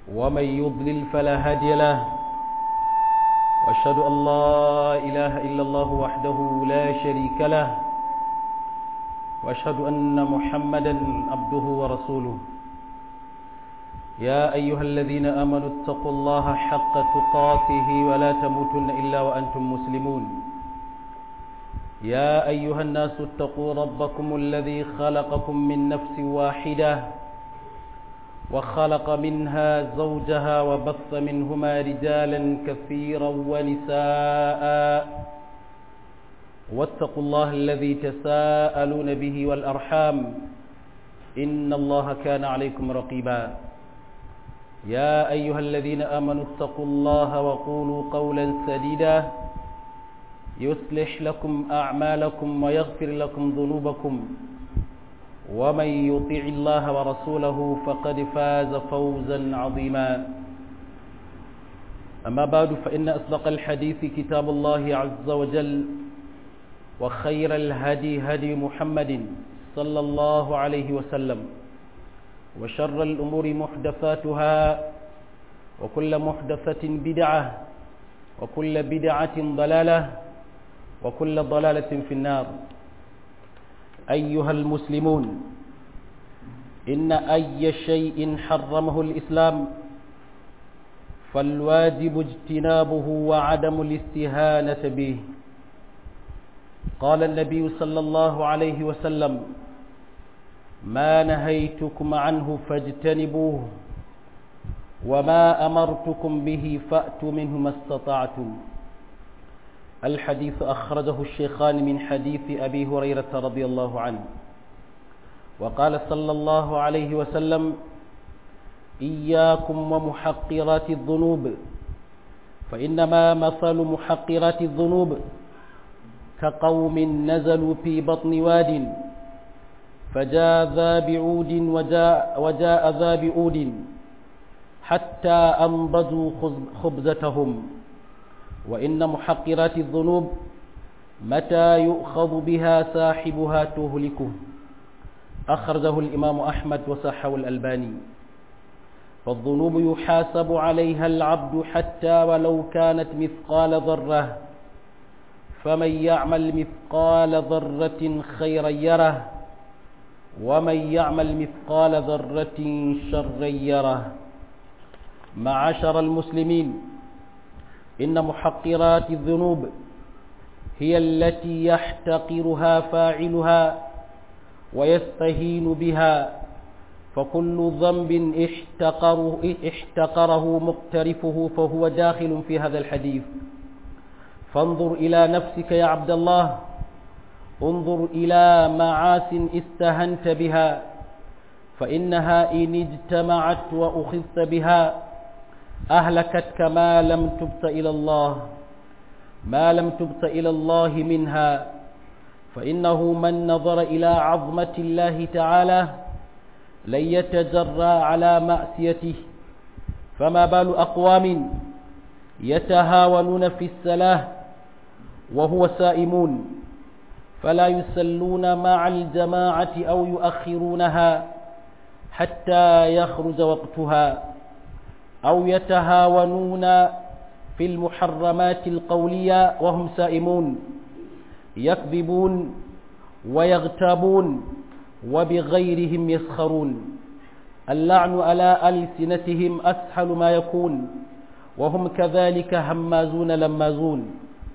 ومن يضلل فلا هادي له وأشهد أن لا إله إلا الله وحده لا شريك له وأشهد أن محمدا عبده ورسوله يا أيها الذين آمنوا اتقوا الله حق تقاته ولا تموتن إلا وأنتم مسلمون يا أيها الناس اتقوا ربكم الذي خلقكم من نفس واحدة وخلق منها زوجها وبث منهما رجالا كثيرا ونساء واتقوا الله الذي تساءلون به والأرحام إن الله كان عليكم رقيبا يا أيها الذين آمنوا اتقوا الله وقولوا قولا سديدا يصلح لكم أعمالكم ويغفر لكم ذنوبكم ومن يطع الله ورسوله فقد فاز فوزا عظيما أما بعد فإن أصدق الحديث كتاب الله عز وجل وخير الهدي هدي محمد صلى الله عليه وسلم وشر الأمور محدثاتها وكل محدثة بدعة وكل بدعة ضلالة وكل ضلالة في النار أيها المسلمون إن أي شيء حرمه الإسلام فالواجب اجتنابه وعدم الاستهانة به قال النبي صلى الله عليه وسلم ما نهيتكم عنه فاجتنبوه وما أمرتكم به فأتوا منه ما استطعتم الحديث أخرجه الشيخان من حديث أبي هريرة رضي الله عنه وقال صلى الله عليه وسلم إياكم ومحقرات الذنوب فإنما مثل محقرات الذنوب كقوم نزلوا في بطن واد فجاء ذا بعود وجاء, وجاء ذا بعود حتى أنضجوا خبزتهم وإن محقرات الذنوب متى يؤخذ بها صاحبها تهلكه أخرجه الإمام أحمد وصحه الألباني فالذنوب يحاسب عليها العبد حتى ولو كانت مثقال ذرة فمن يعمل مثقال ذرة خيرا يره ومن يعمل مثقال ذرة شرا يره معاشر المسلمين إن محقرات الذنوب هي التي يحتقرها فاعلها ويستهين بها فكل ذنب احتقره, احتقره مقترفه فهو داخل في هذا الحديث فانظر إلى نفسك يا عبد الله انظر إلى معاس استهنت بها فإنها إن اجتمعت وأخذت بها أهلكتك ما لم تبت إلى الله ما لم تبت إلى الله منها فإنه من نظر إلى عظمة الله تعالى لن يتجرى على مأسيته فما بال أقوام يتهاونون في السلاه وهو سائمون فلا يسلون مع الجماعة أو يؤخرونها حتى يخرج وقتها أو يتهاونون في المحرمات القولية وهم سائمون يكذبون ويغتابون وبغيرهم يسخرون اللعن على ألسنتهم أسهل ما يكون وهم كذلك همازون لمازون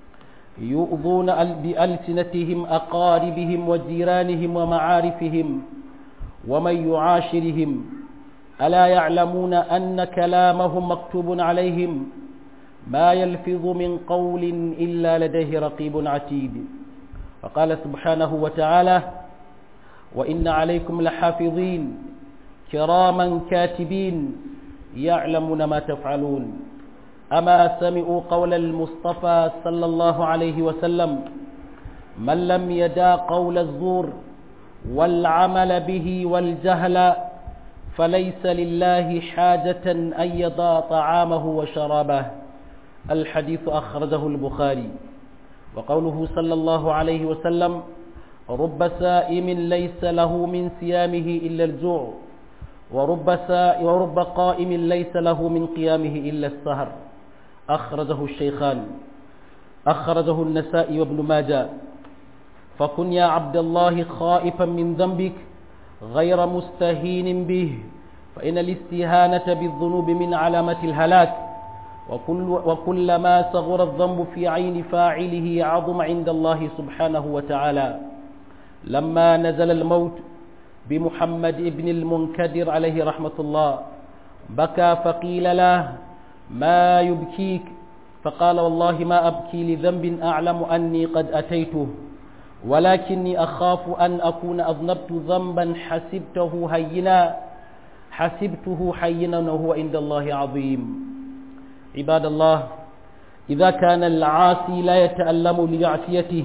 يؤذون بألسنتهم أقاربهم وجيرانهم ومعارفهم ومن يعاشرهم ألا يعلمون أن كلامهم مكتوب عليهم ما يلفظ من قول إلا لديه رقيب عتيد فقال سبحانه وتعالى وإن عليكم لحافظين كراما كاتبين يعلمون ما تفعلون أما سمعوا قول المصطفى صلى الله عليه وسلم من لم يدع قول الزور والعمل به والجهل فليس لله حاجة أن يضع طعامه وشرابه الحديث أخرجه البخاري وقوله صلى الله عليه وسلم رب سائم ليس له من صيامه إلا الجوع ورب, سا ورب قائم ليس له من قيامه إلا السهر أخرجه الشيخان أخرجه النسائي وابن ماجه فكن يا عبد الله خائفا من ذنبك غير مستهين به فإن الاستهانة بالذنوب من علامة الهلاك وكل وكلما صغر الذنب في عين فاعله عظم عند الله سبحانه وتعالى لما نزل الموت بمحمد بن المنكدر عليه رحمة الله بكى فقيل له ما يبكيك فقال والله ما أبكي لذنب أعلم أني قد أتيته ولكني أخاف أن أكون أذنبت ذنبا حسبته هينا حسبته حينا وهو عند الله عظيم عباد الله إذا كان العاصي لا يتألم لمعصيته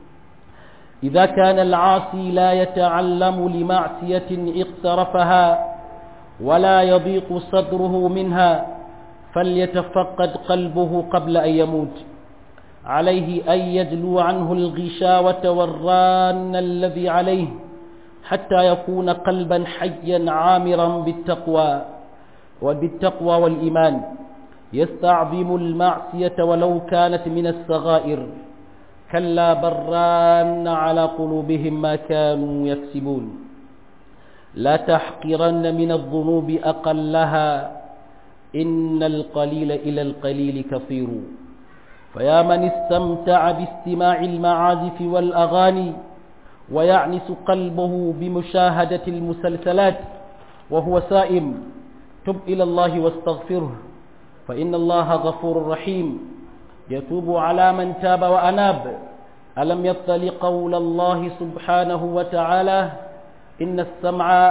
إذا كان العاصي لا يتعلم لمعصية اقترفها ولا يضيق صدره منها فليتفقد قلبه قبل أن يموت عليه أن يجلو عنه الغشاوة والران الذي عليه حتى يكون قلبا حيا عامرا بالتقوى وبالتقوى والإيمان يستعظم المعصية ولو كانت من الصغائر كلا بران على قلوبهم ما كانوا يكسبون لا تحقرن من الذنوب أقلها إن القليل إلى القليل كثير فيا من استمتع باستماع المعازف والأغاني ويعنس قلبه بمشاهدة المسلسلات وهو سائم تب إلى الله واستغفره فإن الله غفور رحيم يتوب على من تاب وأناب ألم يطل قول الله سبحانه وتعالى إن السمع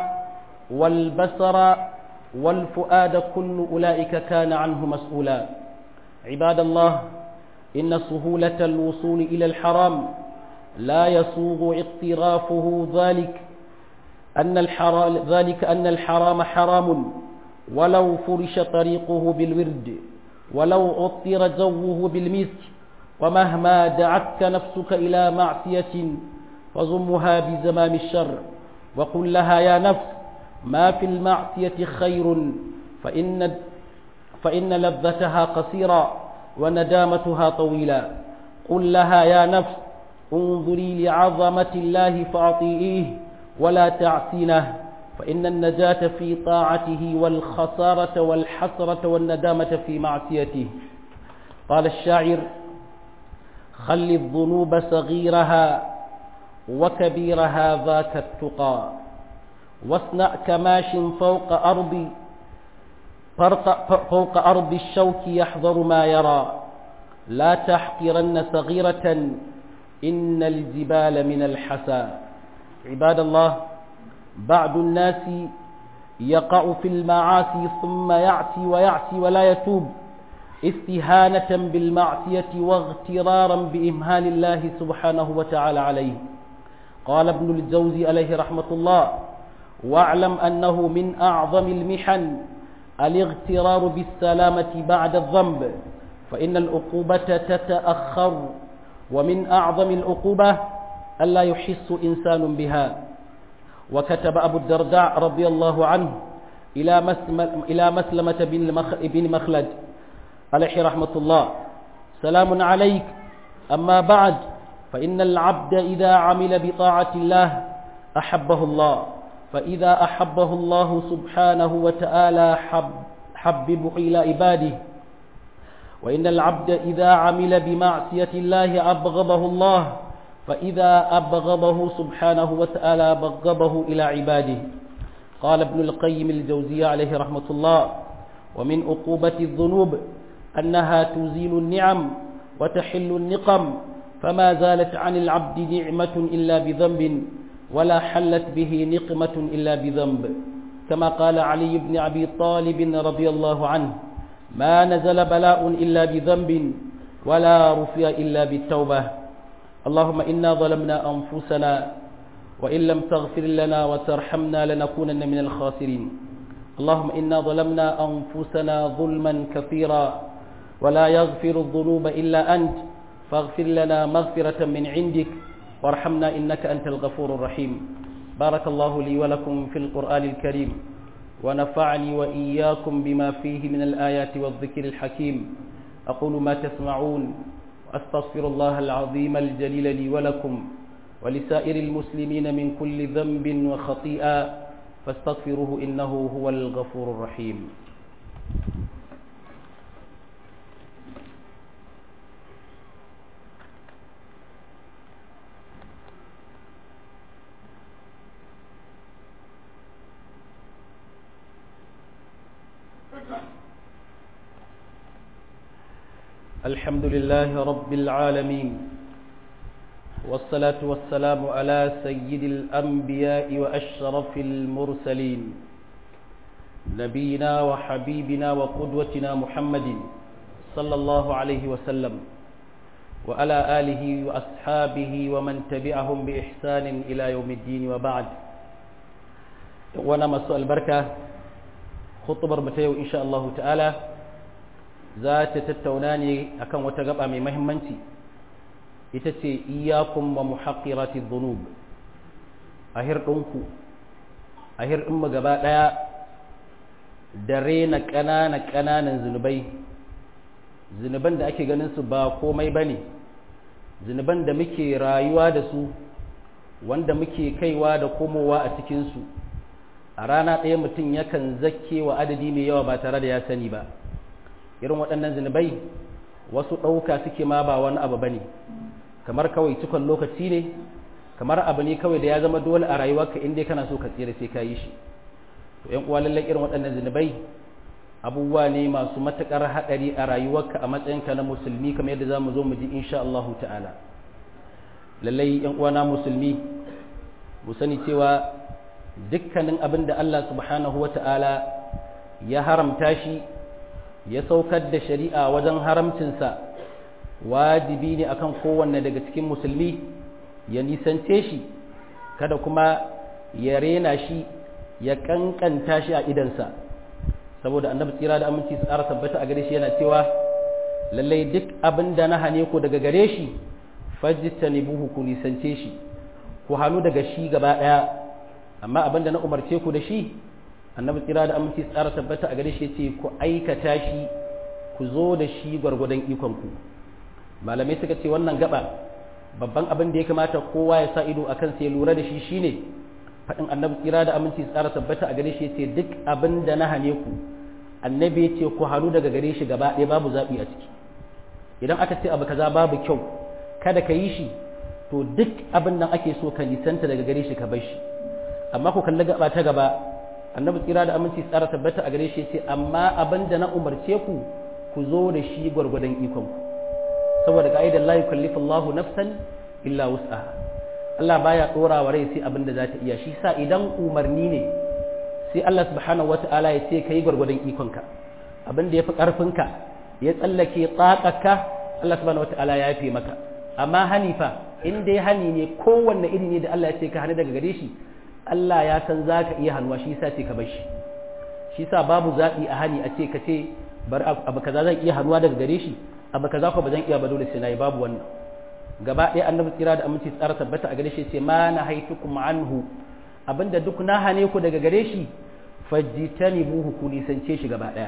والبصر والفؤاد كل أولئك كان عنه مسؤولا عباد الله إن سهولة الوصول إلى الحرام لا يسوغ اقترافه ذلك أن الحرام ذلك أن الحرام حرام ولو فرش طريقه بالورد ولو أطر جوه بالمسك ومهما دعتك نفسك إلى معصية فضمها بزمام الشر وقل لها يا نفس ما في المعصية خير فإن, فإن لذتها قصيرة وندامتها طويلة قل لها يا نفس انظري لعظمة الله فأطيئيه ولا تعصينه فإن النجاة في طاعته والخسارة والحسرة والندامة في معصيته قال الشاعر خل الذنوب صغيرها وكبيرها ذاك التقى واصنع كماش فوق أرض فوق أرض الشوك يحذر ما يرى لا تحقرن صغيرة إن الجبال من الحسى عباد الله بعض الناس يقع في المعاصي ثم يعصي ويعصي ولا يتوب استهانة بالمعصية واغترارا بإمهال الله سبحانه وتعالى عليه قال ابن الجوزي عليه رحمة الله واعلم أنه من أعظم المحن الاغترار بالسلامة بعد الذنب فإن العقوبة تتأخر ومن أعظم العقوبة ألا يحس إنسان بها وكتب أبو الدرداء رضي الله عنه إلى مسلمة, إلى مسلمة بن مخلد عليه رحمة الله سلام عليك أما بعد فإن العبد إذا عمل بطاعة الله أحبه الله فإذا أحبه الله سبحانه وتعالى حب حببه إلى عباده وإن العبد إذا عمل بمعصية الله أبغضه الله فإذا أبغضه سبحانه وتعالى بغضه إلى عباده قال ابن القيم الجوزية عليه رحمة الله ومن عقوبة الذنوب أنها تزيل النعم وتحل النقم فما زالت عن العبد نعمة إلا بذنب ولا حلت به نقمة إلا بذنب كما قال علي بن أبي طالب رضي الله عنه ما نزل بلاء إلا بذنب ولا رفع إلا بالتوبة اللهم إنا ظلمنا أنفسنا وإن لم تغفر لنا وترحمنا لنكونن من الخاسرين اللهم إنا ظلمنا أنفسنا ظلما كثيرا ولا يغفر الذنوب إلا أنت فاغفر لنا مغفرة من عندك وارحمنا إنك أنت الغفور الرحيم بارك الله لي ولكم في القرآن الكريم ونفعني وإياكم بما فيه من الآيات والذكر الحكيم أقول ما تسمعون أستغفر الله العظيم الجليل لي ولكم ولسائر المسلمين من كل ذنب وخطيئة فاستغفروه إنه هو الغفور الرحيم الحمد لله رب العالمين والصلاة والسلام على سيد الأنبياء وأشرف المرسلين نبينا وحبيبنا وقدوتنا محمد صلى الله عليه وسلم وعلى آله وأصحابه ومن تبعهم بإحسان إلى يوم الدين وبعد وانا مسؤول البركة خطبر متيو إن شاء الله تعالى za ta tattauna ne akan wata gaba mai mahimmanci ita ce iyakun wa muhaqqirati dhunub a hirɗinku a hirɗinmu gaba ɗaya da rena ƙanana ƙananan zunubai zunuban da ake ganin su ba komai ba ne zunuban da muke rayuwa da su wanda muke kaiwa da komowa a cikinsu a rana ɗaya mutum yakan zakke wa adadi mai yawa ba tare da ya sani ba irin waɗannan zunubai wasu ɗauka suke ma ba wani abu ba ne kamar kawai cikon lokaci ne kamar abu ne kawai da ya zama dole a rayuwarka inda kana so ka tsira sai ka yi shi to yan uwa lallai irin waɗannan zunubai abubuwa ne masu matuƙar haɗari a rayuwarka a matsayinka na musulmi kamar yadda za mu zo mu ji insha Allah ta'ala lallai yan uwa na musulmi mu sani cewa dukkanin abin da Allah subhanahu wa ta'ala ya haramta shi ya saukar da shari'a wajen haramcinsa wajibi ne akan kowanne daga cikin musulmi ya nisance shi kada kuma ya rena shi ya kankanta shi a idansa saboda annabi tsira da aminci su ƙara tabbata a gare shi yana cewa lallai duk abin da na hane ku daga gare shi fajtanibuhu ku nisance shi ku hannu daga shi gaba ɗaya amma abin da na umarce ku da shi annabi tsira da aminci tsara tabbata a gare shi ce ku aikata shi ku zo da shi gwargwadon ikonku malamai suka ce wannan gaba babban abin da ya kamata kowa ya sa ido a kansa ya lura da shi shine faɗin annabi tsira da aminci tsara tabbata a gare shi ce duk abin da na hane ku annabi ya ce ku hannu daga gare shi gaba ɗaya babu zaɓi a ciki idan aka ce abu kaza babu kyau kada ka yi shi to duk abin nan ake so ka nisanta daga gare shi ka bar shi amma ku kalli gaba ta gaba annabi tsira da aminci tsara tabbata a gare shi ce amma abin da na umarce ku ku zo da shi gwargwadon ikon ku saboda ka'idar la yukallifu Allahu nafsan illa wus'aha Allah baya dora wa rai sai abin da za ta iya shi sa idan umarni ne sai Allah subhanahu wata'ala ya ce kai gwargwadon ikon ka abin da yafi karfin ka ya tsallake tsakaka Allah subhanahu wata'ala ya yafe maka amma hanifa in dai hani ne kowanne iri ne da Allah ya ce ka hani daga gare shi Allah ya san za ka iya hannuwa shi sa ce ka bar shi shi sa babu zaɓi a hani a ce ka ce bar abu kaza zan iya hannuwa daga gare shi abu kaza ko ba zan iya ba dole sai nayi babu wannan gaba ɗaya annabi tsira da aminci tsara tabbata a gare shi ce ma na haitukum anhu abinda duk na hane ku daga gare shi fajtanibuhu ku nisance shi gaba ɗaya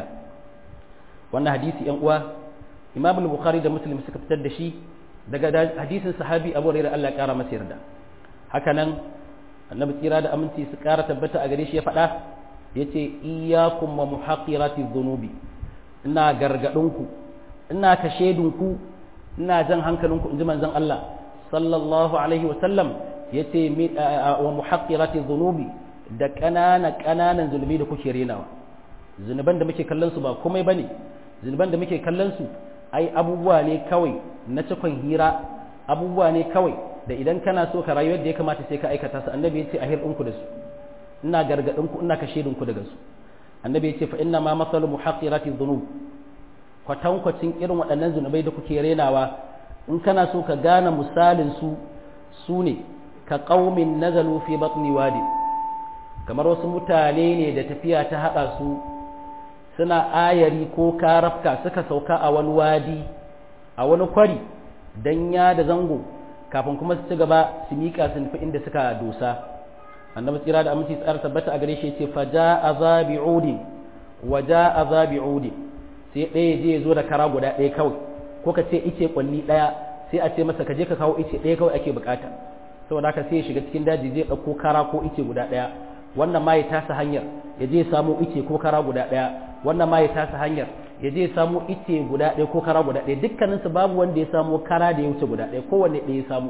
wannan hadisi yan uwa imam al-bukhari da muslim suka fitar da shi daga hadisin sahabi abu hurairah Allah ya kara masa yarda haka nan annabi tsira da aminci su ƙara tabbata a gare shi ya faɗa ya ce iyakun wa muhaƙirati zunubi ina gargaɗinku ina kashedinku ina jan hankalinku in ji manzon Allah sallallahu alaihi wasallam ya ce wa muhaƙirati zunubi da ƙanana ƙananan zunubi da kuke renawa zunuban da muke kallon su ba komai bane zunuban da muke kallon su ai abubuwa ne kawai na cikon hira abubuwa ne kawai da idan kana so ka rayu yadda ya kamata sai ka aikata su annabi ya ce a hirɗinku da su ina gargaɗinku ina kashe ku daga su annabi ya ce fa inna ma masalu muhaqqirati dhunub kwatankwacin irin waɗannan zunubai da kuke renawa in kana so ka gane misalin su su ne ka qaumin nazalu fi batni wadi kamar wasu mutane ne da tafiya ta haɗa su suna ayari ko karafka suka sauka a wani wadi a wani kwari dan ya da zango kafin kuma su ci gaba su miƙa su nufi inda suka dosa annabi tsira da aminci tsara tabbata a gare shi yace fa jaa zabi'udin wa jaa zabi'udin sai ɗaya je ya zo da kara guda ɗaya kawai ko ka ce ice kwalli ɗaya sai a ce masa ka je ka kawo ice ɗaya kawai ake bukata saboda haka sai ya shiga cikin daji zai ɗauko kara ko ice guda ɗaya wannan ma ya tasa hanyar ya je ya samo ice ko kara guda ɗaya wannan ma ya tasa hanyar ya je ya samo ice guda ɗaya ko kara guda ɗaya dukkaninsu babu wanda ya samo kara da ya wuce guda ɗaya kowanne ɗaya ya samu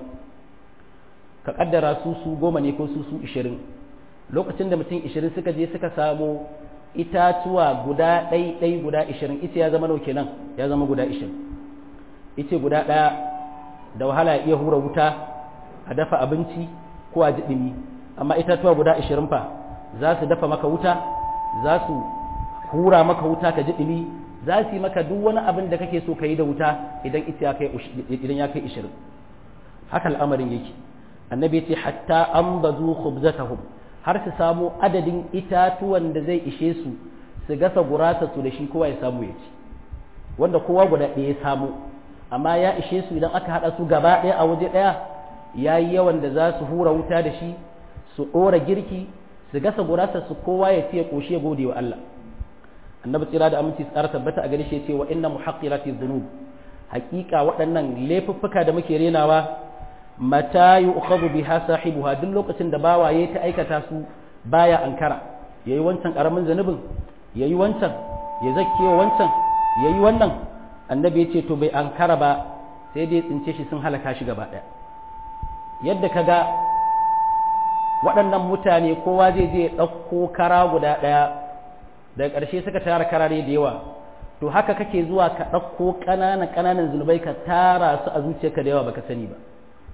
ka kaddara su su goma ne ko su su ishirin lokacin da mutum ishirin suka je suka samo itatuwa guda ɗai ɗai guda ishirin ice ya zama nau kenan ya zama guda ishirin ice guda ɗaya da wahala ya iya hura wuta a dafa abinci ko a ji ɗumi amma itatuwa guda ishirin fa za su dafa maka wuta za su hura maka wuta ka ji ɗumi za su yi maka duk wani abin da kake so ka yi da wuta idan idan ya kai ishirin haka al'amarin yake annabi ce hatta an bazu khubzatahum har su samu adadin itatuwan da zai ishe su su gasa gurasa su da shi kowa ya samu ya ci wanda kowa guda ɗaya ya samu amma ya ishe su idan aka haɗa su gaba ɗaya a waje ɗaya ya yi yawan da za su hura wuta da shi su ɗora girki su gasa gurasa su kowa ya ce ya ƙoshi ya gode wa Allah annabi tsira da aminci tsara tabbata a gare shi ce wa inna muhaqqirati dhunub haƙiƙa waɗannan laifuffuka da muke renawa mata yu'khadhu biha sahibuha duk lokacin da bawa yayi ta aikata su baya ankara yayi wancan karamin zanubin yayi wancan ya zakkewa wancan yayi wannan annabi ya ce to bai ankara ba sai dai tsince shi sun halaka shi gaba ɗaya yadda kaga waɗannan mutane kowa zai je ya ɗauko kara guda ɗaya daga ƙarshe suka tara karare da yawa to haka kake zuwa ka ɗauko ƙananan ƙananan zunubai ka tara su a zuciyarka da yawa baka sani ba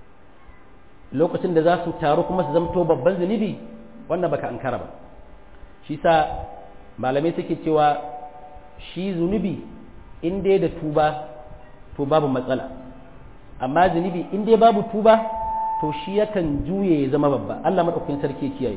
lokacin da za su taru kuma su zamto babban zunubi wannan baka ankara ba shi sa malamai suke cewa shi zunubi in dai da tuba to babu matsala amma zunubi in dai babu tuba to shi yakan juye ya zama babba Allah madaukakin sarki kiyaye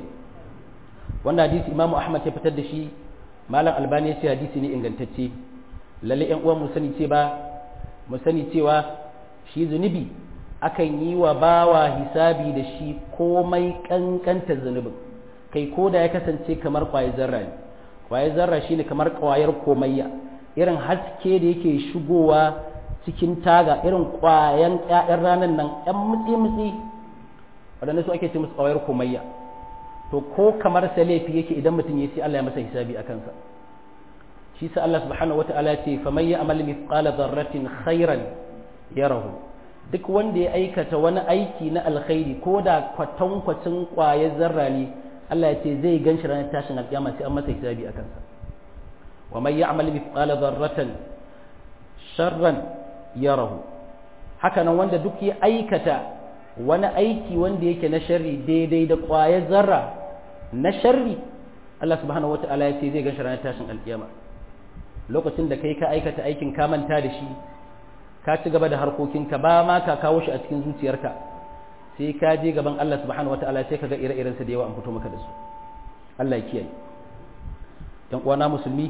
wannan hadisi Imam Ahmad ya fitar da shi malam albani ya ce hadisi ne ingantacce lalle yan uwan mu sani ce ba mu sani cewa shi zunubi akan yi wa bawa hisabi da shi komai kankanta zunubin kai ko da ya kasance kamar kwayar zarra ne kwayar zarra shine kamar kwayar komayya irin haske da yake shigowa cikin taga irin kwayan ƴaƴan ranar nan ƴan mutsi-mutsi waɗanda su ake ce musu kwayar komayya to ko kamar sa laifi yake idan mutum ya ce Allah ya masa hisabi a kansa shi sa Allah subhanahu wata'ala ya ce faman ya amal mithqala dharratin khairan yarahu duk wanda ya aikata wani aiki na alkhairi ko da kwatankwacin kwayar zarra ne Allah ya ce zai gan shi ranar tashin alƙiyama sai an masa hisabi a kansa wa man ya'mal mithqala dharratin sharran yarahu haka nan wanda duk ya aikata wani aiki wanda yake na sharri daidai da ƙwayar zarra na sharri Allah subhanahu wata'ala ya ce zai ganshi ranar tashin alkiyama lokacin da kai ka aikata aikin ka manta da shi ka ci gaba da harkokinka ba ma ka kawo shi a cikin zuciyarka sai ka je gaban Allah subhanahu wata'ala sai ka ga ire-irensa da yawa an fito maka da su Allah ya kiyaye dan uwana musulmi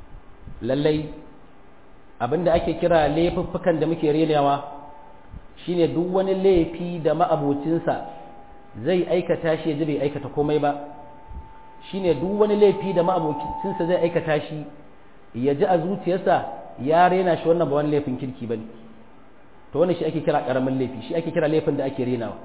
lallai abinda ake kira laifuffukan da muke renawa shine duk wani laifi da ma'abocinsa zai aikata shi ya ji bai aikata komai ba shine duk wani laifi da ma'abocinsa zai aikata shi ya ji a zuciyarsa ya rena shi wannan ba wani laifin kirki bane to wannan shi ake kira karamin laifi shi ake kira laifin da ake renawa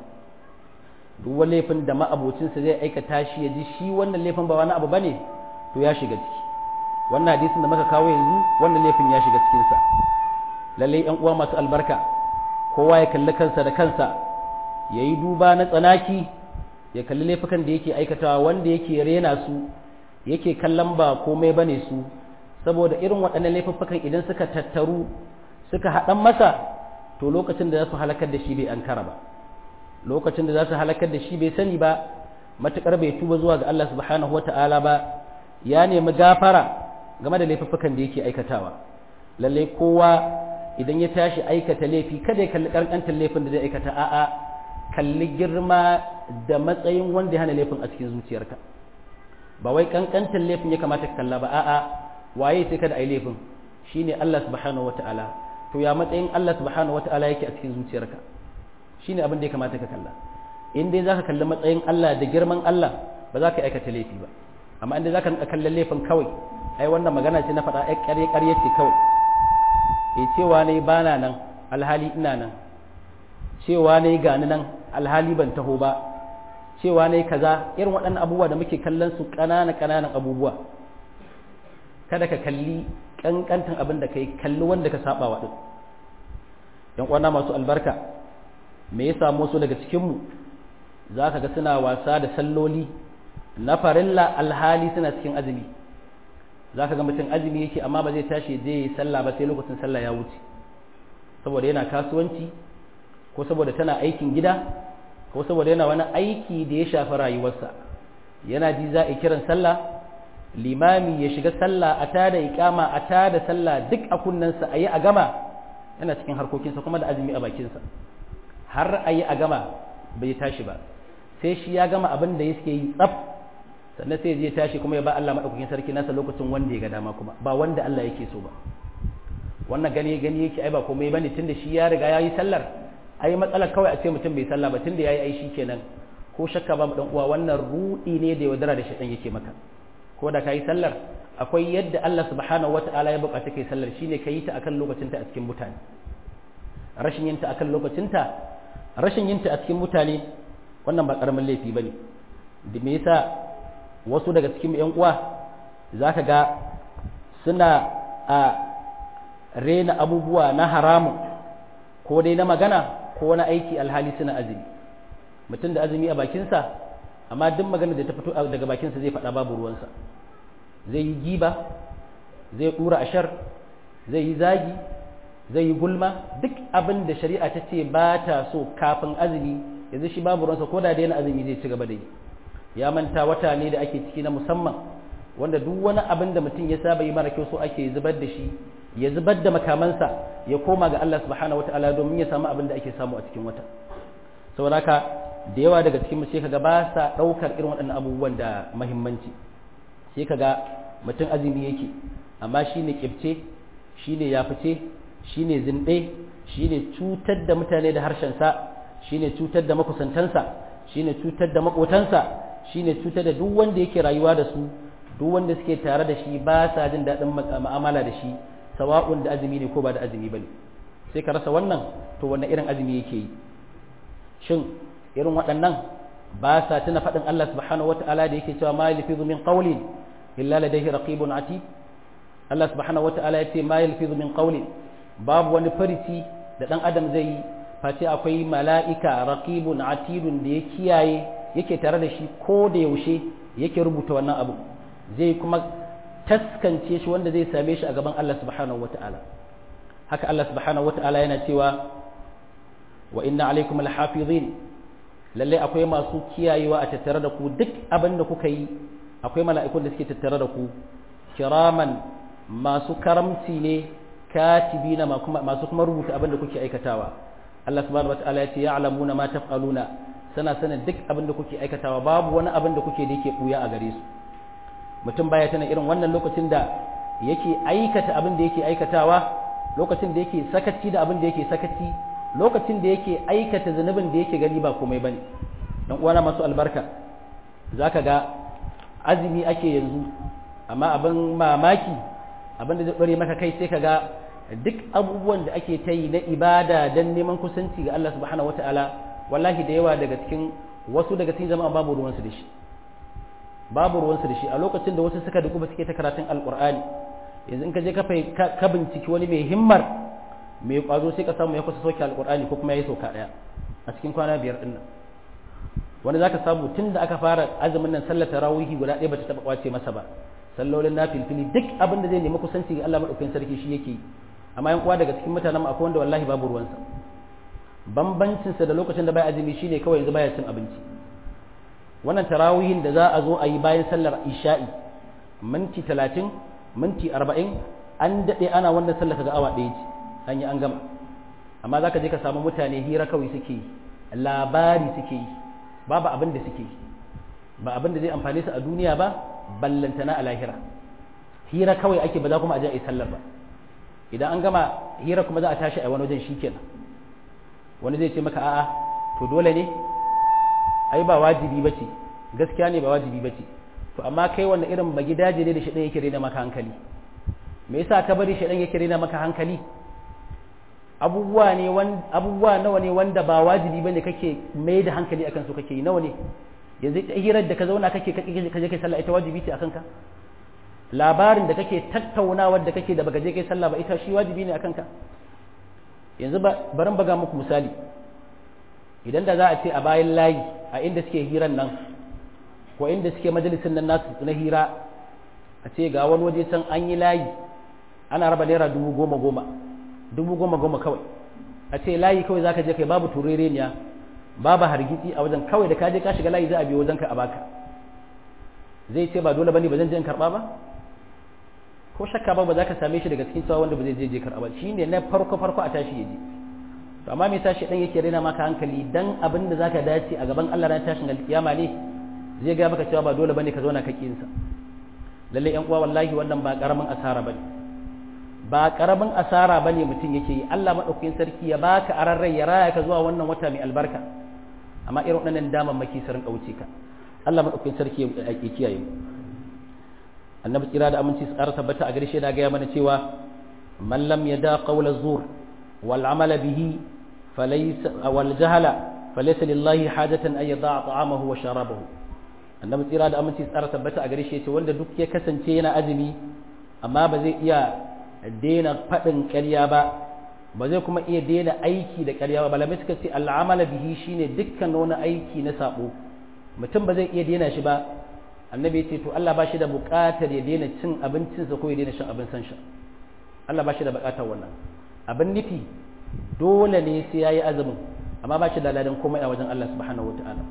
duk wani laifin da ma'abocinsa zai aikata shi ya ji shi wannan laifin ba wani abu bane to ya shiga ciki wannan hadisin da muka kawo yanzu wannan laifin ya shiga cikinsa lallai yan uwa masu albarka kowa ya kalli kansa da kansa ya yi duba na tsanaki ya kalli laifukan da yake aikatawa wanda yake rena su yake kallon ba komai bane su saboda irin waɗannan laifukan idan suka tattaru suka haɗan masa to lokacin da za su halakar da shi bai ankara ba lokacin da za su halakar da shi bai sani ba matuƙar bai tuba zuwa ga Allah subhanahu wata'ala ba ya nemi gafara game da laifukan da yake aikatawa lallai kowa idan ya tashi aikata laifi kada ya kalli kankantar laifin da zai aikata a'a kalli girma da matsayin wanda ya hana laifin a cikin zuciyarka ba wai kankantar laifin ya kamata ka kalla ba a'a waye sai kada ai laifin shine Allah subhanahu wata'ala to ya matsayin Allah subhanahu wata'ala yake a cikin zuciyarka shine abin da ya kamata ka kalla in dai zaka kalli matsayin Allah da girman Allah ba za ka aikata laifi ba amma inda za ka kallon laifin kawai ai wannan magana ce na faɗa ai ƙarye ƙarye ce kawai e cewa ne ba na nan alhali ina nan cewa ne gani nan alhali ban taho ba cewa ne kaza irin waɗannan abubuwa da muke kallon su ƙananan ƙananan abubuwa kada ka kalli ƙanƙantan abin da kai kalli wanda ka saba wa ɗin yan uwana masu albarka me ya samu su daga cikinmu za ka ga suna wasa da salloli na farilla alhali suna cikin azumi za ka ga mutum azumi yake amma ba zai tashi je yi sallah ba sai lokacin sallah ya wuce saboda yana kasuwanci ko saboda tana aikin gida ko saboda yana wani aiki da ya shafi rayuwarsa yana ji za a kiran sallah limami ya shiga sallah a tada iqama a tada sallah duk a kunnensa a yi a gama yana cikin harkokinsa kuma da azumi a bakinsa har a yi a gama bai tashi ba sai shi ya gama abin da yake yi tsaf sannan sai je tashi kuma ya ba Allah madaukakin sarki nasa lokacin wanda ya ga dama kuma ba wanda Allah yake so ba wannan gani gani yake ai ba komai bane tunda shi ya riga yayi sallar ai matsalar kawai a ce mutum bai sallah ba tunda yayi ai kenan ko shakka ba dan uwa wannan rudi ne da yaudara da shaitan yake maka ko da kai sallar akwai yadda Allah subhanahu wataala ya bukata kai sallar shine kai ta akan lokacinta a cikin mutane rashin yinta akan lokacinta rashin yinta a cikin mutane wannan ba karamin laifi bane da me yasa wasu daga cikin yan uwa zaka ga suna a rena abubuwa na haramun ko dai na magana ko wani aiki alhali suna azumi mutum da azumi a bakinsa amma duk magana da ta fito daga bakinsa zai faɗa babu ruwansa zai yi giba zai ɗura ashar zai yi zagi zai yi gulma duk abin da shari'a ta ce ba ta so kafin azumi yanzu shi babu ruwansa ko da daina azumi zai ci gaba da yi ya manta wata ne da ake ciki na musamman wanda duk wani abin da mutum ya saba yi mara kyau so ake zubar da shi ya zubar da makamansa ya koma ga Allah subhanahu wataala domin ya samu abin da ake samu a cikin wata saboda haka da yawa daga cikin mu sai kaga ba sa daukar irin waɗannan abubuwan da muhimmanci sai kaga mutum azumi yake amma shine kibce shine yafice shine zinde shine cutar da mutane da harshen sa shine cutar da makusantansa shine cutar da makotansa shine cutar da duk wanda yake rayuwa da su duk wanda suke tare da shi ba sa jin daɗin mu'amala da shi sawa'un da azumi ne ko ba da azumi bane sai ka rasa wannan to wannan irin azumi yake yi shin irin waɗannan ba sa tuna faɗin Allah subhanahu wata'ala da yake cewa ma yalfizu min qawlin illa ladayhi raqibun atid Allah subhanahu wata'ala ya ce ma yalfizu min qawlin babu wani farici da dan adam zai yi face akwai mala'ika raqibun atidun da ya kiyaye yake tare da shi ko da yaushe yake rubuta wannan abu zai kuma taskance shi wanda zai same shi a gaban Allah subhanahu wata'ala haka Allah subhanahu wata'ala yana cewa wa inna alaikum alhafizin lalle akwai masu kiyayewa a tattare da ku duk abin da kuka yi akwai mala'ikun da suke tattare da ku kiraman masu karamci ne katibina masu kuma rubuta abin da kuke aikatawa Allah subhanahu wata'ala ya ce ya'lamuna ma taf'aluna sana sanin duk abin da kuke aikatawa babu wani abin da kuke da yake buya a gare su mutum baya tana irin wannan lokacin da yake aikata abin da yake aikatawa lokacin da yake sakaci da abin da yake sakaci lokacin da yake aikata zunubin da yake gani ba komai bane dan uwana masu albarka zaka ga azumi ake yanzu amma abin mamaki abin da zai dore maka kai sai ka ga duk abubuwan da ake ta yi na ibada dan neman kusanci ga Allah subhanahu wataala wallahi da yawa daga cikin wasu daga cikin jama'a babu ruwansu da shi babu ruwansu da shi a lokacin da wasu suka duku suke ta karatun alkur'ani yanzu in ka je ka binciki wani mai himmar mai kwazo sai ka samu ya kusa soke alkur'ani ko kuma ya yi sauka daya a cikin kwana biyar din nan wani zaka samu tun da aka fara azumin nan sallar tarawihi guda ɗaya bata taba kwace masa ba sallolin na filfili duk abin da zai nemi kusanci ga Allah madaukakin sarki shi yake amma yan uwa daga cikin mutanen akwai wanda wallahi babu ruwansa bambancinsa da lokacin da bai azumi shine kawai yanzu baya cin abinci wannan tarawihin da za a zo a yi bayan sallar isha'i minti talatin minti arba'in an daɗe ana wannan sallar kaga awa ɗaya ce an yi an gama amma za ka je ka samu mutane hira kawai suke yi labari suke yi babu abin da suke yi ba abin da zai amfane su a duniya ba ballantana a lahira hira kawai ake ba za kuma a je a yi sallar ba idan an gama hira kuma za a tashi a wani wajen shi kenan wani zai ce maka a'a to dole ne ai ba wajibi ba ce gaskiya ne ba wajibi bace to amma kai wanda irin magidaje ne da shi yake rena maka hankali me yasa ka bari shi yake rena maka hankali abubuwa ne abubuwa nawa ne wanda ba wajibi bane kake mai da hankali akan su kake yi nawa ne yanzu hirar da ka zauna kake kaje kai sallah ita wajibi ce akan ka labarin da kake tattaunawa da kake da baka je kai sallah ba ita shi wajibi ne akan ka yanzu barin baga muku misali idan da za a ce a bayan layi a inda suke hiran nan ko inda suke majalisin nan nasu na hira a ce ga wani waje can an yi layi ana raba naira dubu goma goma dubu goma goma kawai a ce layi kawai zaka je kai babu turereniya babu hargitsi a wajen kawai da ka je ka shiga layi za a biyo wajen ka a baka zai ce ba dole bane ba zan je in karba ba ko shakka ba ba za ka same shi daga cikin cewa wanda ba zai je je karba shine na farko farko a tashi yaje to amma me yasa shi dan yake rena maka hankali dan abin da zaka dace a gaban Allah ran tashin alkiyama ne zai ga maka cewa ba dole bane ka zauna ka kinsa lalle yan uwa wallahi wannan ba karamin asara bane ba karamin asara bane mutum yake yi Allah madaukakin sarki ya baka ararrai ya raya ka zuwa wannan wata mai albarka amma irin waɗannan damammaki su rinka wuce ka Allah madaukakin sarki ya kiyaye mu annabi tsira da aminci su ƙara tabbata a garshe da gaya mana cewa man lam yada qawla zur wal amala bihi falaysa wal jahala falaysa lillahi hajatan an yada ta'amahu wa sharabahu annabi tsira da aminci su ƙara tabbata a garshe ce wanda duk ya kasance yana azumi amma ba zai iya daina faɗin ƙarya ba ba zai kuma iya daina aiki da ƙarya ba malamai suka ce al'amala bihi shine dukkan wani aiki na sabo mutum ba zai iya daina shi ba annabi ya ce to Allah ba shi da buƙatar ya daina cin abincinsa ko ya daina shan abin san sha Allah ba shi da buƙatar wannan abin nufi dole ne sai yayi azumin amma ba shi da ladan komai a wajen Allah subhanahu wataala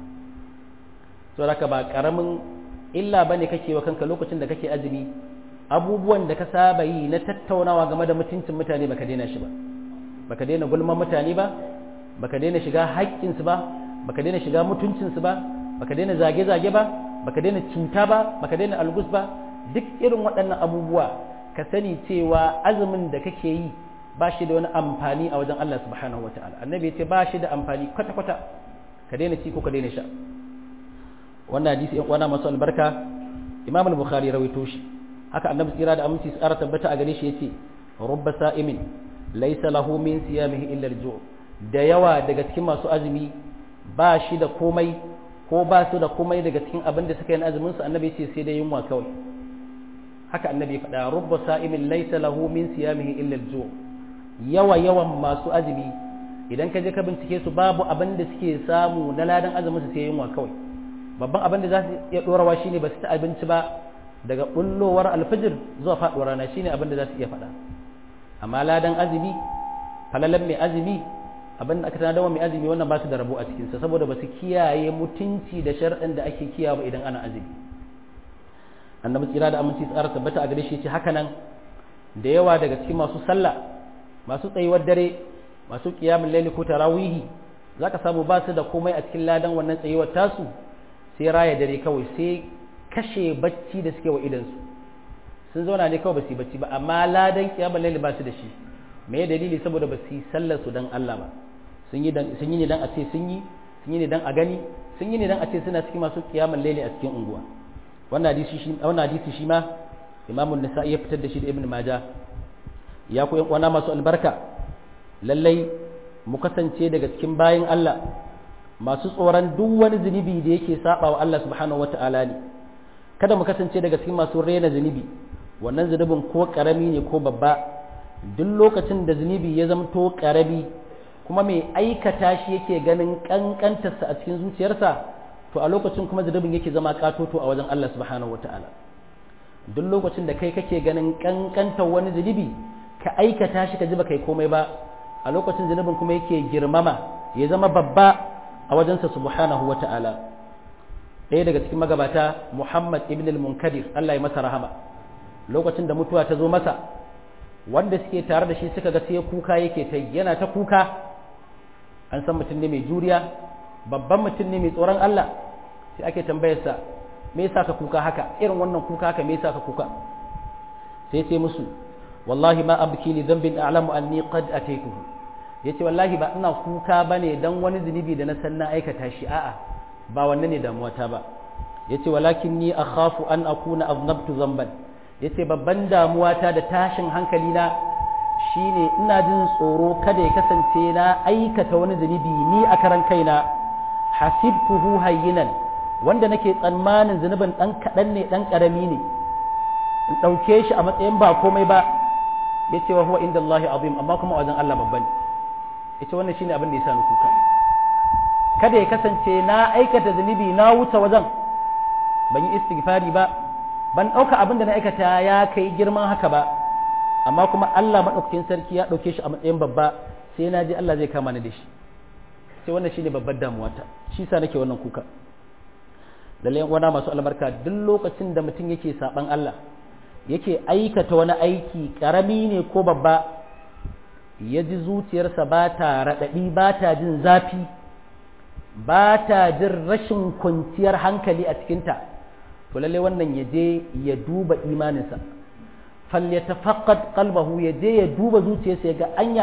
to haka ba karamin illa bane kake wa kanka lokacin da kake azumi abubuwan da ka saba yi na tattaunawa game da mutuncin mutane baka daina shi ba baka daina gulman mutane ba baka daina shiga haƙƙinsu ba baka daina shiga mutuncinsu ba baka daina zage-zage ba baka daina cuta ba baka daina algus ba duk irin waɗannan abubuwa ka sani cewa azumin da kake yi ba shi da wani amfani a wajen Allah subhanahu wataala annabi ya ce ba shi da amfani kwata-kwata ka daina ci ko ka daina sha wannan hadisi yan uwana masu albarka imam al-bukhari ya rawaito shi haka annabi tsira da aminci tsara tabbata a gare shi yace rubba sa'imin laysa lahu min siyamihi illa al-ju' da yawa daga cikin masu azumi ba shi da komai ko ba su da komai daga cikin abin da suka yi azumin su annabi ce sai da yunwa kawai haka annabi ya faɗa rubba sa'imin laysa lahu min siyamihi illa al-ju' yawa yawan masu azumi idan ka je ka bincike su babu abin da suke samu na ladan azumin su sai yunwa kawai babban abin da za su iya dorawa shine ba su ta abinci ba daga bullowar alfijir zuwa faɗuwar rana shine abin da za su iya faɗa amma ladan azumi falalan mai azumi abin da aka tana dawa mai azumi wannan ba su da rabo a cikinsa saboda ba su kiyaye mutunci da sharɗin da ake kiyawa idan ana azumi annabi tsira da aminci tsara tabbata a gare shi ce haka nan da yawa daga cikin masu sallah masu tsayuwar dare masu qiyamul layli ko tarawihi zaka samu ba su da komai a cikin ladan wannan tsayuwar tasu sai raya dare kawai sai kashe bacci da suke wa idansu sun zauna ne kawai ba su yi bacci ba amma ladan qiyamul layli ba su da shi me dalili saboda ba su yi sallar su dan Allah ba sun yi sun yi ne dan a ce sun yi sun yi ne dan a gani sun yi ne dan a ce suna cikin masu qiyamul layli a cikin unguwa wannan hadisi shi wannan hadisi shi ma Imam an-Nasa'i ya fitar da shi da Ibn Majah ya ku yan uwana masu albarka lallai mu kasance daga cikin bayin Allah masu tsoron duk wani zunubi da yake saba wa Allah subhanahu wata'ala ne kada mu kasance daga cikin masu rena zunubi wannan zunubin ko karami ne ko babba duk lokacin da zunubi ya zamto karami kuma mai aikata shi yake ganin kankantarsa a cikin zuciyarsa to a lokacin kuma zunubin yake zama katoto a wajen Allah subhanahu wata'ala duk lokacin da kai kake ganin kankantar wani zunubi ka aikata shi ka ji ba kai komai ba a lokacin zunubin kuma yake girmama ya zama babba a wajensa subhanahu wa ta'ala ɗaya daga cikin magabata muhammad ibn al-munkadir Allah ya masa rahama lokacin da mutuwa ta zo masa wanda suke tare da shi suka ga sai kuka yake ta yana ta kuka an san mutum ne mai juriya babban mutum ne mai tsoron Allah sai ake tambayarsa me yasa ka kuka haka irin wannan kuka haka me yasa ka kuka sai ce musu wallahi ma abki li dhanbin a'lamu anni qad ataituhu yace wallahi ba ina kuka bane dan wani zunubi da na san na aikata shi a'a ba wannan ne damuwata ba yace walakin ni akhafu an akuna aznabtu zamban yace babban damuwa ta da tashin hankali na shine ina jin tsoro kada ya kasance na aikata wani zunubi ni a karan kaina hasibtuhu hayyinan wanda nake tsammanin zunubin dan kadan ne dan karami ne in dauke shi a matsayin ba komai ba yace wa huwa inda Allah azim amma kuma wajen Allah babban yace wannan shine abin da ya sa ni kuka kada ya kasance na aikata zunubi na wuce wajen ban yi istighfari ba ban ɗauka abin da na aikata ya kai girman haka ba amma kuma Allah maɗaukakin sarki ya ɗauke shi a matsayin babba sai na ji Allah zai kama ni da shi sai wannan shine babbar damuwata shi sa nake wannan kuka lalle wana masu albarka duk lokacin da mutum yake saban Allah yake aikata wani aiki karami ne ko babba ya ji zuciyarsa ba ta raɗaɗi ba ta jin zafi ba ta jin rashin kwanciyar hankali a cikinta to lalle wannan ya je ya duba imaninsa falyatafaqqad qalbahu ya je ya duba zuciyarsa ya ga anya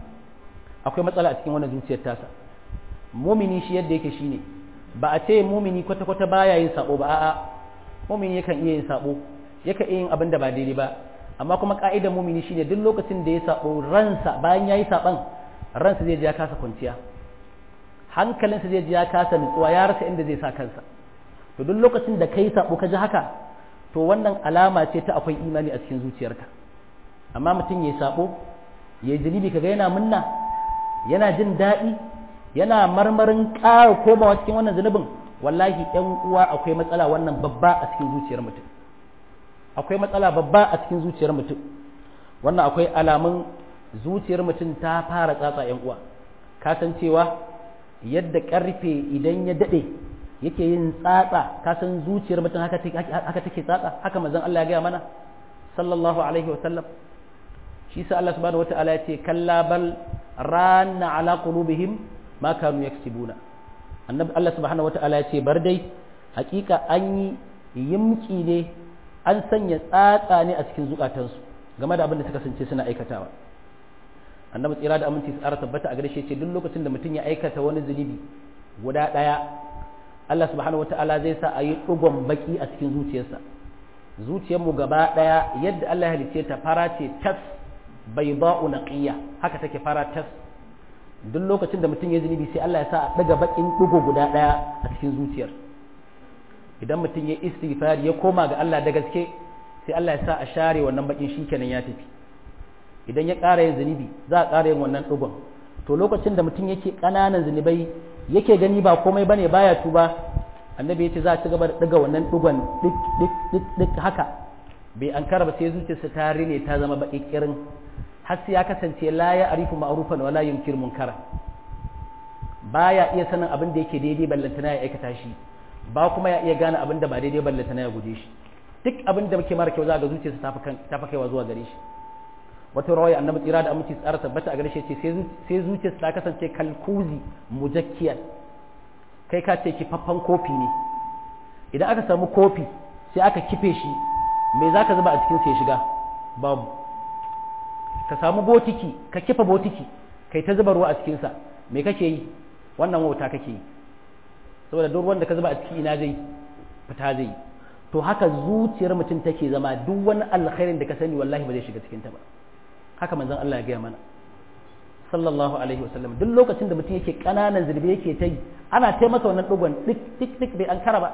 akwai matsala a cikin wannan zuciyar tasa mumini shi yadda yake shine ba a ce mumini kwata kwata baya yin sabo ba a'a mumini yakan iya yin sabo yakan iya yin abin da ba daidai ba amma kuma ka'idar mumini shine duk lokacin da ya sabo ransa bayan yayi saban ransa zai ji ya kasa kwanciya hankalinsa zai ji ya kasa nutsuwa ya rasa inda zai sa kansa to duk lokacin da kai sabo ka ji haka to wannan alama ce ta akwai imani a cikin zuciyarka amma mutum ya sabo ya zunubi kaga yana munna yana jin daɗi yana marmarin ƙara komawa cikin wannan zunubin wallahi ɗan uwa akwai matsala wannan babba a cikin zuciyar mutum akwai matsala babba a cikin zuciyar mutum wannan akwai alamun zuciyar mutum ta fara tsatsa ‘yan uwa ka san cewa yadda ƙarfe idan ya daɗe yake yin tsatsa ka san zuciyar mutum haka take tsatsa haka manzon Allah ya gaya mana sallallahu alaihi wasallam shi sa Allah subhanahu wata'ala ya ce kalla bal ranna ala qulubihim ma kanu yaksibuna annabi Allah subhanahu wata'ala ya ce bar dai hakika an yi yimki ne an sanya tsatsa ne a cikin zukatansu game da abin da suka sance suna aikatawa annabi tsira da aminci tsara tabbata a gare shi ce duk lokacin da mutum ya aikata wani zunubi guda ɗaya Allah subhanahu wata'ala zai sa a yi ɗugon baki a cikin zuciyarsa zuciyarmu gaba ɗaya yadda Allah ya halicce ta fara ce tas bai ba'u naqiya haka take fara tas duk lokacin da mutum ya zunubi sai Allah ya sa a ɗaga bakin ɗugo guda ɗaya a cikin zuciyar idan mutum ya istighfari ya koma ga Allah da gaske sai Allah ya sa a share wannan bakin shikenan ya tafi idan ya ƙara yin zunubi za a ƙara yin wannan ɗugon to lokacin da mutum yake ƙananan zunubai yake gani ba komai bane baya tuba annabi ya ce za a ci gaba da ɗiga wannan ɗugon ɗik ɗik ɗik ɗik haka bai an ba sai zuciyarsa ta rine ta zama baƙi ƙirin har sai ya kasance la ya arifu ma'rufan wala yunkir munkara baya iya sanin abin da yake daidai ballantana ya aikata shi ba kuma ya iya gane abin da ba daidai ballantana ya guje shi duk abin da muke mara kyau za ga zuciyarsa ta fi kaiwa zuwa gare shi wata rawaya annabi tsira da aminci tsara tabbata a gare shi ce sai zuciyarsa ta kasance kalkuzi mujakkiyar kai ka ce kifaffan kofi ne idan aka samu kofi sai aka kife shi me za ka zuba a cikin sai shiga babu ka samu botiki ka kifa botiki kai ta zuba ruwa a cikinsa me kake yi wannan wauta kake yi saboda duk ruwan da ka zuba a ciki ina zai fita zai to haka zuciyar mutum take zama duk wani alkhairin da ka sani wallahi ba zai shiga cikin ta ba haka manzon Allah ya gaya mana sallallahu alaihi wasallam duk lokacin da mutum yake kananan zurbi yake ta yi ana ta masa wannan dogon dik dik dik bai an kara ba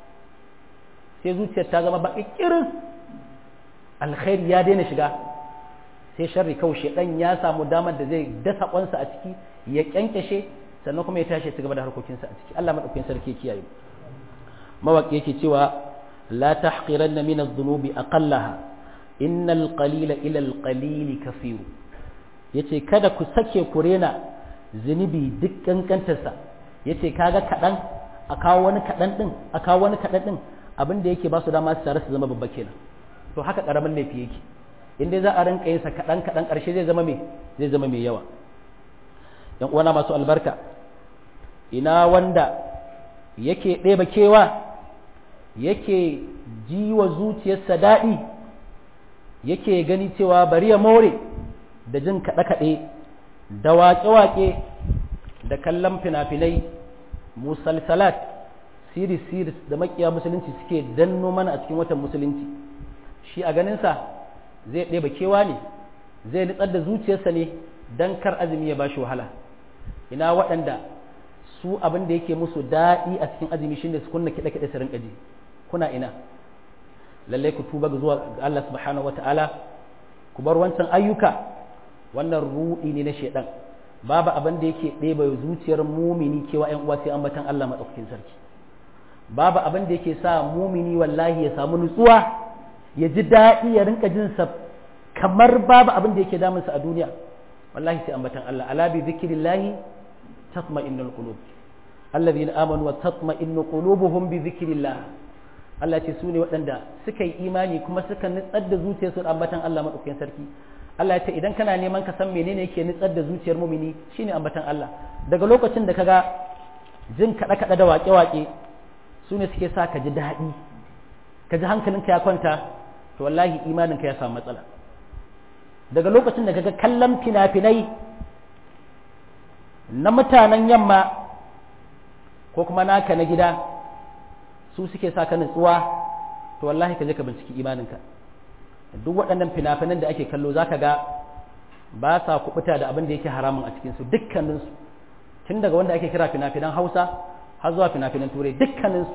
sai zuciyar ta zama baki kirin alkhairi ya daina shiga sai sharri kawai shedan ya samu damar da zai dasa kwansa a ciki ya kyankyashe sannan kuma ya tashi ya gaba da harkokinsa a ciki Allah madaukakin sarki ya kiyaye mawaki yake cewa la tahqiranna min adh-dhunubi aqallaha innal qalila ila al-qalili kathir yace kada ku sake ku rena zunubi duk kankantarsa yace kaga kadan a kawo wani kadan din a kawo wani kadan din abin da yake ba su dama su tare su zama babba kenan to haka karamin laifi yake in dai za a rinka yin sa kadan kadan karshe zai zama me zai zama mai yawa yan uwana masu albarka ina wanda yake ɗeba kewa yake ji wa zuciyarsa daɗi yake gani cewa bari ya more da jin kaɗe-kaɗe da waƙe-waƙe da kallon fina-finai musalsalat siris siris da makiya musulunci suke danno mana a cikin watan musulunci shi a ganinsa zai ɗeba kewa ne zai nitsar da zuciyarsa ne don kar azumi ya bashi wahala ina waɗanda su abin da yake musu daɗi a cikin azumi shine su kunna kiɗa kiɗa su rinƙa ji kuna ina lallai ku tuba zuwa ga Allah subhanahu wataala ku bar wancan ayyuka wannan ruɗi ne na shaidan babu abin da yake ɗeba zuciyar mumini kewa ƴan uwa sai ambatan Allah madaukakin sarki babu abin da yake sa mumini wallahi ya samu nutsuwa ya ji daɗi ya rinka jin sa kamar babu abin da yake damunsa a duniya wallahi sai ambatan Allah ala bi zikrillahi tatma'innul qulub alladhina amanu wa tatma'innu qulubuhum bi zikrillah Allah ce su ne waɗanda suka yi imani kuma suka nutsar da zuciyarsu da ambatan Allah madaukakin sarki Allah ya ce idan kana neman ka san menene yake nutsar da zuciyar mumini shine ambatan Allah daga lokacin da kaga jin kaɗe kaɗe da waƙe waƙe su ne suke sa ka ji daɗi ka ji hankalinka ya kwanta to wallahi imaninka ya samu matsala daga lokacin da kaga kallon fina-finai na mutanen yamma ko kuma naka na gida su suke sa ka nutsuwa to wallahi ka je ka binciki imaninka duk waɗannan fina-finan da ake kallo zaka ga ba sa kubuta da abin da yake haramun a cikinsu dukkaninsu tun daga wanda ake kira fina-finan hausa har zuwa fina-finan turai dukkaninsu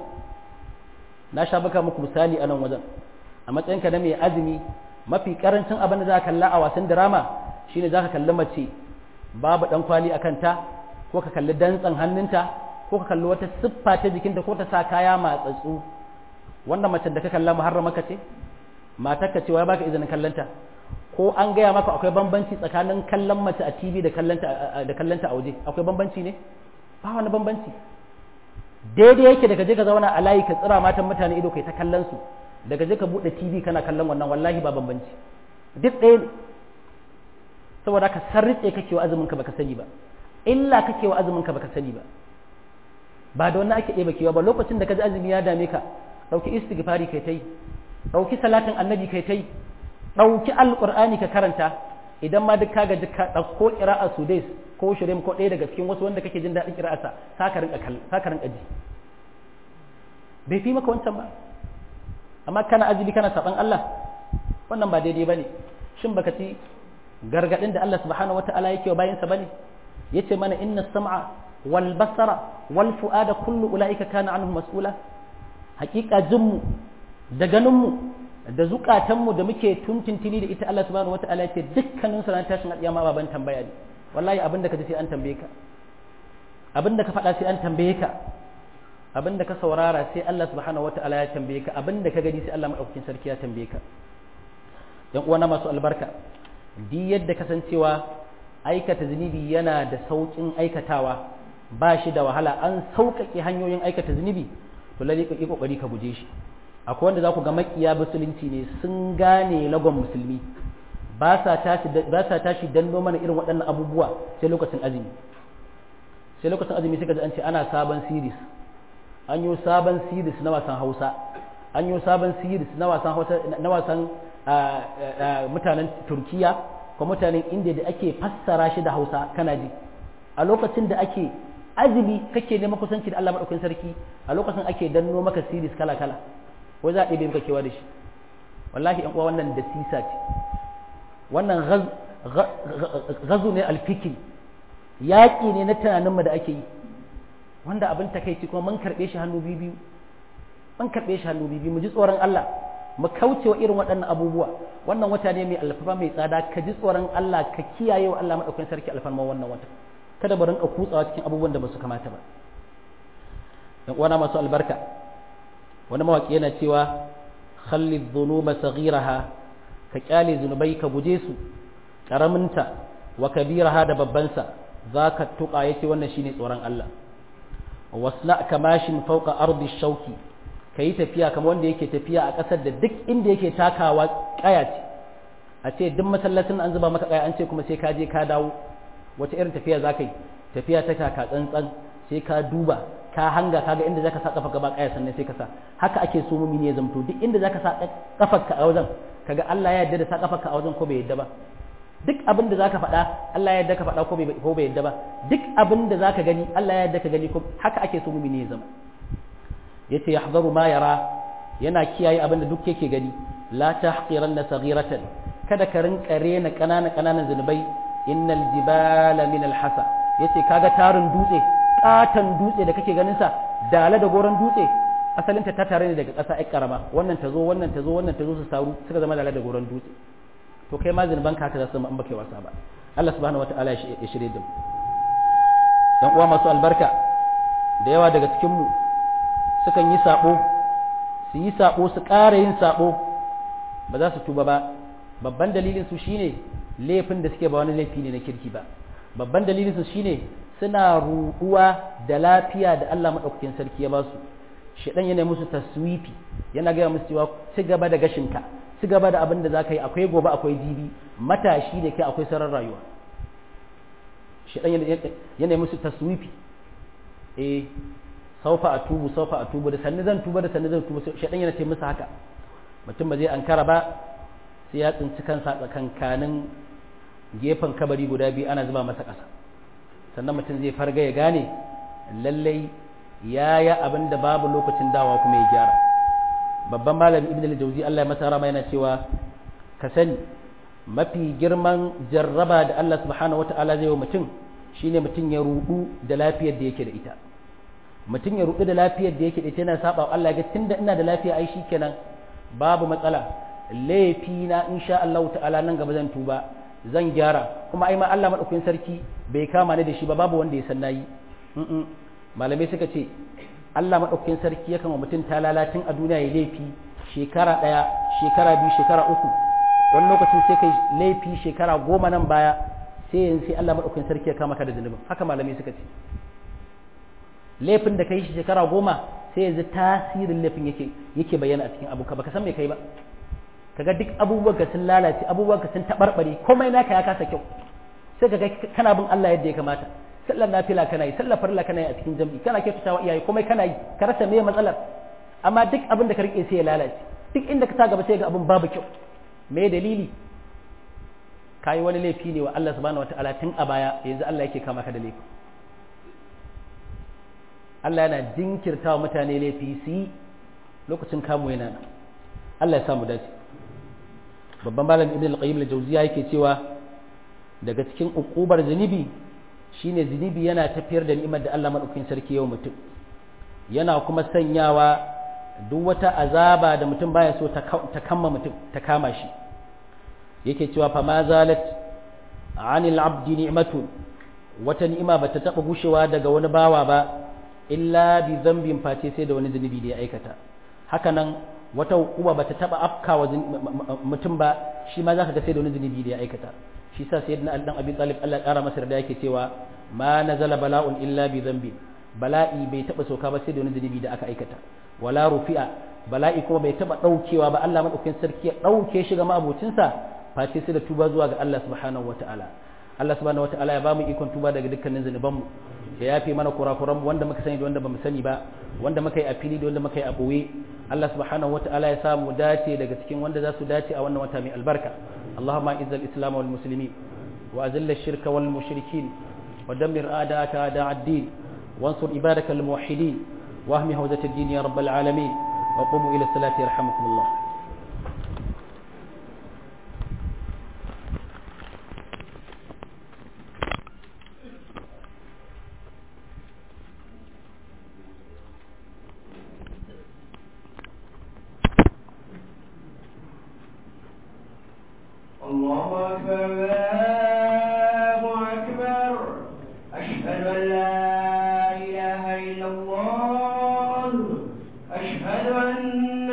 na sha baka muku misali a nan wajen a matsayinka na mai azumi mafi karancin abin da za ka kalla a wasan drama shine za ka kalli mace babu dan kwali a kanta ko ka kalli dantsan hannunta ko ka kalli wata siffa ta jikinta ko ta sa kaya matsatsu wannan mace da ka kalla muharrama ka ce matar ka ce wai baka izinin kallanta ko an gaya maka akwai bambanci tsakanin kallon mace a TV da kallanta da kallanta a waje akwai bambanci ne ba wani bambanci daidai yake daga je ka zauna a layi ka tsira matan mutane ido kai ta kallon su daga je ka bude TV kana kallon wannan wallahi ba bambanci duk ɗaya ne saboda ka sarrice kake wa azumin ka baka sani ba illa kake wa azumin ka baka sani ba ba da wannan ake ɗeba kewa ba lokacin da ka ji azumi ya dame ka ɗauki istighfari kai ta yi ɗauki salatin annabi kai ta yi ɗauki alƙur'ani ka karanta idan ma duk ka gaji ka ɗauko ƙira'a sudais ko shirim ko ɗaya daga cikin wasu wanda kake jin daɗin ƙira'arsa sa ka rinƙa ji bai fi maka wancan ba amma kana azumi kana saɓan Allah wannan ba daidai ba ne shin baka ci gargaɗin da Allah subhanahu wata'ala yake wa bayansa ba ne ya ce mana inna sam'a wal basara wal fu'ada kullu ula'ika kana anhu mas'ula haƙiƙa jinmu da ganinmu da zukatanmu da muke tuntuntuni da ita Allah subhanahu wata'ala ya ce dukkanin su ran tashin alƙiyama baban tambaya ne wallahi abin da ka ji sai an tambaye ka abin da ka faɗa sai an tambaye ka abin da ka saurara sai Allah subhanahu wata'ala ya tambaye ka abin da ka gani sai Allah madaukakin sarki ya tambaye ka yan uwana masu albarka di yadda kasancewa aikata zunubi yana da sauƙin aikatawa ba shi da wahala an sauƙaƙe hanyoyin aikata zunubi to lalle ka yi kokari ka guje shi akwai wanda za ku ga makiya musulunci ne sun gane lagon musulmi ba sa tashi ba sa tashi danno mana irin waɗannan abubuwa sai lokacin azumi sai lokacin azumi suka ji an ce ana sabon series an yi sabon series na wasan Hausa an yi sabon series na wasan Hausa na wasan mutanen Turkiya ko mutanen Indiya da ake fassara shi da Hausa kana ji a lokacin da ake azumi kake neman kusanci da Allah madaukakin sarki a lokacin ake danno maka series kala kala wai za a ɗebe maka kewa da shi wallahi yan uwa wannan da sisa ce wannan gazu ne alfikir yaƙi ne na tunaninmu da ake yi wanda abin takaici kuma mun karɓe shi hannu biyu mun karɓe shi hannu biyu mu ji tsoron Allah mu kauce wa irin waɗannan abubuwa wannan wata ne mai alfafa mai tsada ka ji tsoron Allah ka kiyaye wa Allah madaukakin sarki alfarma wannan wata kada mu rinka kutsawa cikin abubuwan da ba su kamata ba yan uwana masu albarka wani mawaki yana cewa khalli dhunuba saghiraha ka kyale zunubai ka guje su karaminta wa kabiraha da babbansa zaka tuka yace wannan shine tsoron Allah wasna kamashin fawqa ardi shauki kai tafiya kamar wanda yake tafiya a ƙasar da duk inda yake takawa kaya ce a ce duk masallacin an zuba maka kaya an ce kuma sai ka je ka dawo wace irin tafiya zaka yi tafiya ta taka tsantsan sai ka duba ka hanga kaga inda zaka sa kafa gaba kaya sannan sai ka sa haka ake so mumini ya zamto duk inda zaka sa kafarka a wajen kaga Allah ya yarda da sa kafarka a wajen ko bai yarda ba duk abin da zaka faɗa Allah ya yarda ka faɗa ko bai ko bai yarda ba duk abin da zaka gani Allah ya yarda ka gani ko haka ake so mumini ya zama yace yahzaru ma yara yana kiyaye abin da duk yake gani la tahqiranna saghiratan kada ka rinka rena kanana kananan zunubai innal jibala min alhasa yace kaga tarin dutse katan dutse da kake ganin sa dala da goron dutse asalin ta tare ne daga ƙasa ai karama wannan ta zo wannan ta zo wannan ta zo su saru suka zama dala da goron dutse to kai ma zunuban ka haka za su an baka wasa ba Allah subhanahu wataala ya shirye da mu dan uwa masu albarka da yawa daga cikin mu sukan yi sabo su yi sabo su ƙara yin sabo ba za su tuba ba babban dalilin su shine laifin da suke ba wani laifi ne na kirki ba babban dalilin su shine suna ruɗuwa da lafiya da Allah madaukakin sarki ya ba su shedan yana musu taswifi yana gaya musu cewa ci gaba da gashinka ci gaba da abin da za ka yi akwai gobe akwai jibi matashi da ke akwai sarar rayuwa shedan yana musu taswifi eh saufa a tubu saufa a tubu da sanni zan tuba da sanni zan tuba shedan yana ce musu haka mutum ba zai ankara ba sai ya tsinci kansa tsakankanin gefen kabari guda biyu ana zuba masa ƙasa sannan mutum zai farga ya gane lallai ya yi abin da babu lokacin dawa kuma ya gyara babban malam ibn al-jawzi Allah ya masa rama yana cewa ka sani mafi girman jarraba da Allah subhanahu wata'ala zai wa mutum shine mutum ya rudu da lafiyar da yake da ita mutum ya rudu da lafiyar da yake da ita yana saba wa Allah ga tunda ina da lafiya ai shikenan babu matsala laifi na insha Allah ta'ala nan gaba zan tuba zan gyara kuma ai ma Allah madaukakin sarki bai kama ni da shi ba babu wanda ya san nayi malamai suka ce Allah maɗaukakin sarki yakan wa mutum ta lalatin a duniya ya laifi shekara ɗaya shekara biyu shekara uku wani lokacin sai kai laifi shekara goma nan baya sai yanzu sai Allah maɗaukakin sarki ya kama ka da zunubin haka malamai suka ce laifin da kai shi shekara goma sai yanzu tasirin laifin yake yake bayyana a cikin abuka baka san me kai ba kaga duk abubuwan ka sun lalace abubuwan ka sun tabarbare komai naka ya kasa kyau sai kaga kana bin Allah yadda ya kamata sallar nafila kana yi sallar farilla kana yi a cikin jam'i kana kyautata wa iyaye komai kana yi ka rasa me matsalar amma duk abin da ka rike sai ya lalace duk inda ka sa gaba sai ga abin babu kyau me dalili kayi wani laifi ne wa Allah subhanahu wataala tun a baya yanzu Allah yake kama ka da laifi Allah yana jinkirta wa mutane laifi su yi lokacin kamu yana nan Allah ya samu dace babban malam ibn al-qayyim al-jawziya yake cewa daga cikin ukubar zunubi shine zunubi yana tafiyar da ni'imar da Allah madaukakin sarki yau mutum yana kuma sanyawa duk wata azaba da mutum baya so ta kama mutum ta kama shi yake cewa fa ma zalat anil abdi ni'matun wata ni'ima bata taba gushewa daga wani bawa ba illa bi dhanbin face sai da wani zunubi da ya aikata haka nan wata hukuma bata taba afkawa mutum ba shi ma zaka ga sai da wani zunubi da ya aikata shi sa sayyidina Ali dan Abi Talib Allah kara masa da yake cewa ma nazala bala'un illa bi dhanbi bala'i bai taba sauka ba sai da wani zunubi da aka aikata wala rufi'a bala'i kuma bai taba daukewa ba Allah madaukakin sarki ya dauke shi ga mabucinsa face sai da tuba zuwa ga Allah subhanahu wataala Allah subhanahu wataala ya bamu ikon tuba daga dukkanin zunubanmu ya yafe mana kurakuranmu wanda muka sani da wanda bamu sani ba wanda muka yi a fili da wanda muka yi a boye Allah subhanahu wataala ya samu dace daga cikin wanda za su dace a wannan wata mai albarka اللهم اعز الاسلام والمسلمين واذل الشرك والمشركين ودمر اعداءك اعداء الدين وانصر عبادك الموحدين واهم هوزة الدين يا رب العالمين وقوموا الى الصلاه يرحمكم الله الله أكبر الله أكبر أشهد أن لا إله إلا الله أشهد أن